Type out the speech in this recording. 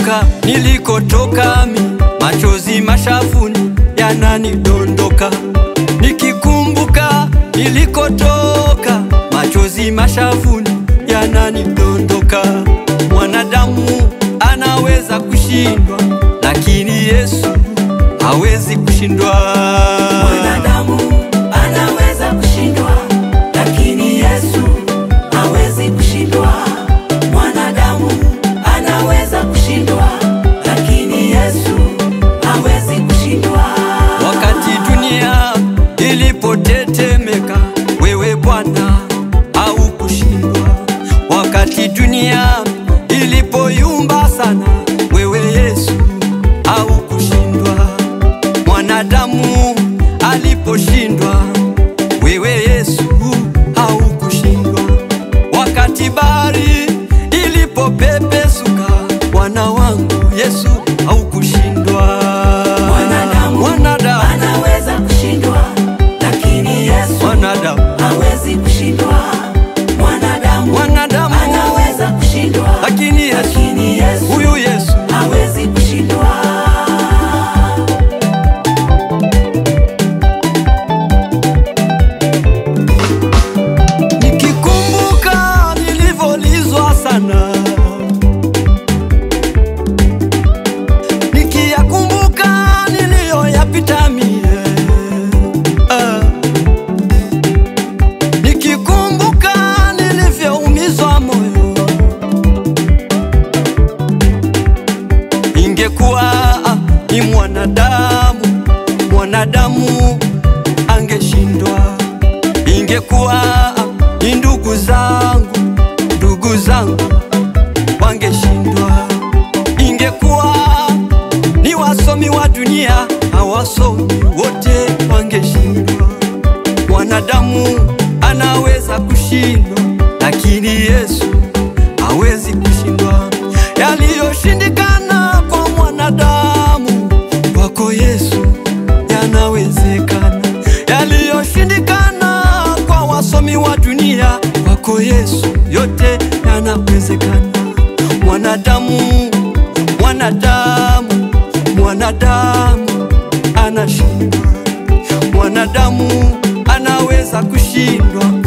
Nikikumbuka nilikotoka mi, machozi mashafuni yananidondoka. Nikikumbuka nilikotoka, machozi mashafuni yananidondoka. Mwanadamu anaweza kushindwa, lakini Yesu hawezi kushindwa. Mwanadamu anaweza kushindwa, lakini Yesu hawezi kushindwa. Mwanadamu anaweza kushindwa, lakini Yesu hawezi kushindwa. Wakati dunia ilipotetemeka, wewe Bwana haukushindwa. Wakati dunia ilipoyumba sana, wewe Yesu haukushindwa. Mwanadamu aliposhindwa, wewe Yesu haukushindwa. Wakati bahari ilipopepesuka, Bwana wangu Yesu haukushindwa. Mwanadamu Mwanadamu, anaweza kushindwa, lakini Yesu mwanadamu, hawezi kushindwa. Mwanadamu mwanadamu, anaweza kushindwa, lakini Yesu, lakini Yesu huyu Yesu hawezi kushindwa. Nikikumbuka nilivyolizwa sana, nikiyakumbuka niliyoyapita mie, ah. nikikumbuka nilivyoumizwa moyo, ingekuwa ah, ni mwanadamu, mwanadamu angeshindwa ingekuwa ni ndugu zangu, ndugu zangu wangeshindwa. Ingekuwa ni wasomi wa dunia, hawasomi wote wangeshindwa. Mwanadamu anaweza kushindwa, lakini Yesu hawezi kushindwa. Yaliyoshindikana kwa mwanadamu, kwako Yesu yanawezekana. Yaliyoshindikana kwa wasomi wa dunia, kwako Yesu yote yanawezekana. Mwanadamu, mwanadamu, mwanadamu anashindwa, mwanadamu anaweza kushindwa